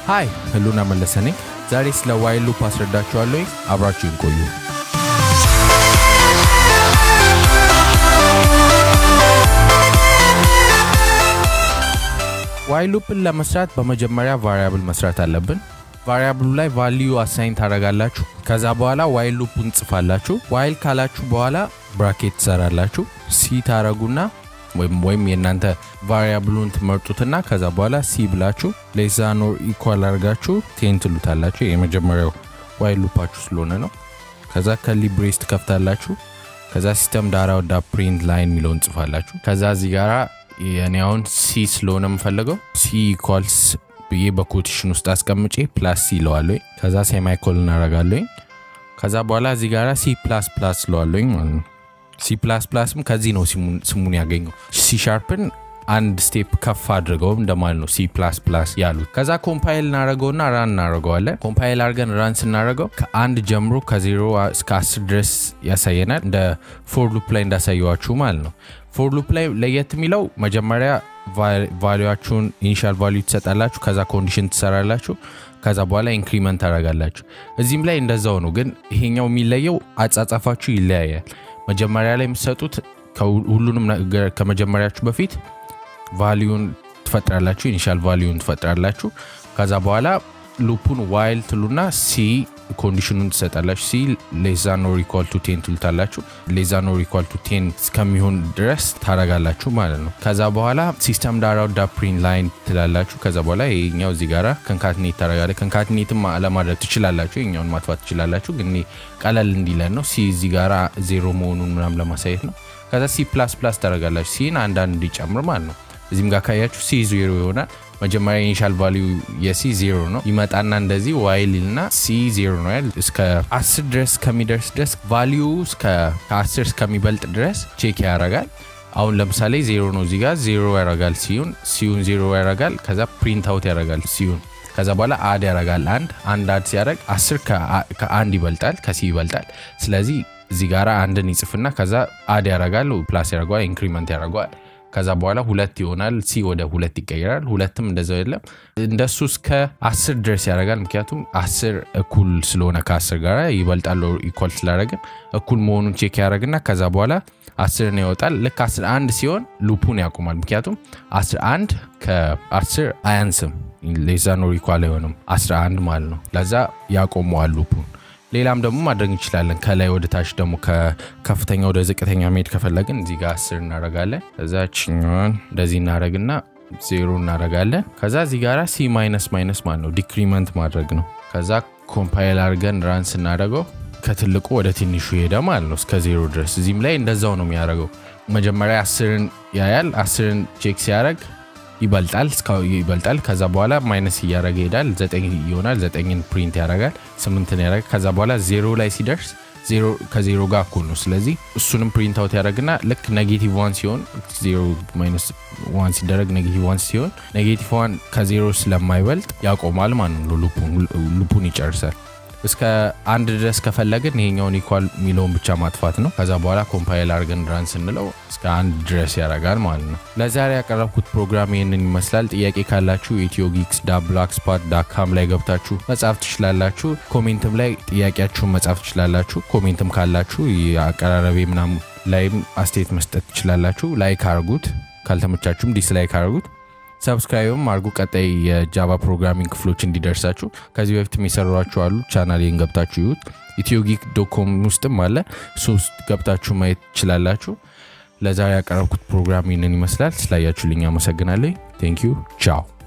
ሃይ ህሉና መለሰ ነኝ። ዛሬ ስለ ዋይል ሉፕ አስረዳችኋለሁ። አብራችሁን ቆዩ። ዋይል ሉፕን ለመስራት በመጀመሪያ ቫሪያብል መስራት አለብን። ቫሪያብሉ ላይ ቫሊዩ አሳይን ታደርጋላችሁ። ከዛ በኋላ ዋይል ሉፑን ጽፋላችሁ። ዋይል ካላችሁ በኋላ ብራኬት ትሰራላችሁ። ሲ ታረጉና ወይም የእናንተ ቫሪያብሉን ትመርጡትና ከዛ በኋላ ሲ ብላችሁ ሌዛ ኖር ኢኳል አድርጋችሁ ቴን ትሉታላችሁ። የመጀመሪያው ዋይል ሉፓችሁ ስለሆነ ነው። ከዛ ከሊ ብሬስ ትከፍታላችሁ። ከዛ ሲስተም ዳራ ወዳ ፕሪንት ላይን የሚለውን ጽፋላችሁ። ከዛ እዚህ ጋራ የኔ አሁን ሲ ስለሆነ የምፈልገው ሲ ኢኳልስ ብዬ በኮቴሽን ውስጥ አስቀምጬ ፕላስ ሲ ለዋለኝ። ከዛ ሴማይኮል እናረጋለኝ። ከዛ በኋላ እዚህ ጋራ ሲ ፕላስ ፕላስ ለዋለኝ ማለት ነው። ሲ ፕላስ ፕላስም ከዚህ ነው ስሙን ያገኘው። ሲ ሻርፕን አንድ ስቴፕ ከፍ አድርገው እንደማለት ነው ሲ ፕላስ ፕላስ ያሉት። ከዛ ኮምፓይል እናደረገውና ራን እናደረገዋለን። ኮምፓይል አድርገን ራን ስናደረገው ከአንድ ጀምሮ ከዜሮ እስከ አስር ድረስ ያሳየናል። እንደ ፎር ሉፕ ላይ እንዳሳየዋችሁ ማለት ነው። ፎር ሉፕ ላይ ለየት የሚለው መጀመሪያ ቫሊያችሁን ኢኒሻል ቫሊዩ ትሰጣላችሁ። ከዛ ኮንዲሽን ትሰራላችሁ። ከዛ በኋላ ኢንክሪመንት ታደርጋላችሁ። እዚህም ላይ እንደዛው ነው፣ ግን ይሄኛው የሚለየው አጻጻፋችሁ ይለያያል። መጀመሪያ ላይ የምትሰጡት ሁሉንም ነገር ከመጀመሪያችሁ በፊት ቫሊዩን ትፈጥራላችሁ፣ ኢኒሻል ቫሊዩን ትፈጥራላችሁ። ከዛ በኋላ ሉፑን ዋይል ትሉና ሲ ኮንዲሽኑን ትሰጣላችሁ። ሲ ሌዛ ኖር ኢኳል ቱ ቴን ትሉታላችሁ። ሌዛ ኖር ኢኳል ቱ ቴን እስከሚሆን ድረስ ታረጋላችሁ ማለት ነው። ከዛ በኋላ ሲስተም ዳራ ዳ ፕሪንት ላይን ትላላችሁ። ከዛ በኋላ ይኛው እዚህ ጋራ ከንካትኔት ታረጋለ። ከንካትኔትም ለማድረግ ትችላላችሁ፣ ይኛውን ማጥፋት ትችላላችሁ። ግን ቀለል እንዲለን ነው። ሲ እዚህ ጋራ ዜሮ መሆኑን ምናም ለማሳየት ነው። ከዛ ሲ ፕላስ ፕላስ ታረጋላችሁ፣ ሲን አንዳንድ እንዲጨምር ማለት ነው። እዚህም ጋር ካያችሁ ሲ ዜሮ ይሆናል። መጀመሪያ ኢኒሻል ቫሊዩ የሲ ዜሮ ነው። ይመጣና እንደዚህ ዋይል ና ሲ ዜሮ ነው ያል እስከ አስር ድረስ ከሚደርስ ድረስ ቫሊዩ ከአስር እስከሚበልጥ ድረስ ቼክ ያደርጋል። አሁን ለምሳሌ ዜሮ ነው እዚጋ ዜሮ ያረጋል ሲዩን ሲዩን ዜሮ ያረጋል። ከዛ ፕሪንት አውት ያረጋል ሲዩን ከዛ በኋላ አድ ያረጋል አንድ አንድ አድ ሲያደረግ አስር ከአንድ ይበልጣል ከሲ ይበልጣል። ስለዚህ እዚህ ጋራ አንድን ይጽፍና ከዛ አድ ያረጋል ፕላስ ያረገዋል ኢንክሪመንት ያረገዋል ከዛ በኋላ ሁለት ይሆናል። ሲ ወደ ሁለት ይቀየራል። ሁለትም እንደዛው የለም እንደሱ እስከ አስር ድረስ ያደርጋል። ምክንያቱም አስር እኩል ስለሆነ ከአስር ጋር ይበልጣል ኢኳል ስላደረግን እኩል መሆኑን ቼክ ያደረግና ከዛ በኋላ አስርን ያወጣል። ልክ አስር አንድ ሲሆን ሉፑን ያቆማል። ምክንያቱም አስር አንድ ከአስር አያንስም። ሌዛ ኖር ኢኳል አይሆንም 11 ማለት ነው። ለዛ ያቆመዋል ሉፑን። ሌላም ደግሞ ማድረግ እንችላለን። ከላይ ወደ ታች ደግሞ ከከፍተኛ ወደ ዝቅተኛ መሄድ ከፈለግን እዚህ ጋር አስር እናረጋለን። ከዛ ችኛዋን እንደዚህ እናረግና ዜሮ እናረጋለን። ከዛ እዚህ ጋራ ሲ ማይነስ ማይነስ ማለት ነው ዲክሪመንት ማድረግ ነው። ከዛ ኮምፓይል አድርገን ራን ስናደረገው ከትልቁ ወደ ትንሹ ሄደ ማለት ነው እስከ ዜሮ ድረስ። እዚህም ላይ እንደዛው ነው የሚያደርገው። መጀመሪያ አስርን ያያል። አስርን ቼክ ሲያደረግ ይበልጣል ይበልጣል። ከዛ በኋላ ማይነስ እያደረገ ይሄዳል። ዘጠኝ ይሆናል። ዘጠኝን ፕሪንት ያደርጋል። ስምንትን ያደረግ ከዛ በኋላ ዜሮ ላይ ሲደርስ ከዜሮ ጋር እኩል ነው። ስለዚህ እሱንም ፕሪንት አውት ያደረግና ልክ ኔጌቲቭ ዋን ሲሆን ዜሮ ማይነስ ዋን ሲደረግ ኔጌቲቭ ዋን ሲሆን ኔጌቲቭ ዋን ከዜሮ ስለማይበልጥ ያቆማል ማለት ነው። ሉፑን ይጨርሳል። እስከ አንድ ድረስ ከፈለግን ይሄኛውን ኢኳል የሚለውን ብቻ ማጥፋት ነው። ከዛ በኋላ ኮምፓይል አድርገን ራን ስንለው እስከ አንድ ድረስ ያደርጋል ማለት ነው። ለዛሬ ያቀረብኩት ፕሮግራም ይህንን ይመስላል። ጥያቄ ካላችሁ ኢትዮ ጊክስ ዳ ብላክ ስፓት ዳካም ላይ ገብታችሁ መጻፍ ትችላላችሁ። ኮሜንትም ላይ ጥያቄያችሁን መጻፍ ትችላላችሁ። ኮሜንትም ካላችሁ የአቀራረቤ ምናምን ላይም አስተያየት መስጠት ትችላላችሁ። ላይክ አርጉት፣ ካልተመቻችሁም ዲስላይክ አርጉት። ሰብስክራይብም አድርጉ። ቀጣይ የጃቫ ፕሮግራሚንግ ክፍሎች እንዲደርሳችሁ ከዚህ በፊት የሚሰሯችሁ አሉ። ቻናሌን ገብታችሁ ይዩት። ኢትዮ ጊክ ዶኮም ውስጥም አለ። እሱ ውስጥ ገብታችሁ ማየት ትችላላችሁ። ለዛሬ ያቀረብኩት ፕሮግራም ይህንን ይመስላል። ስላያችሁልኝ አመሰግናለኝ። ቴንክ ዩ ቻው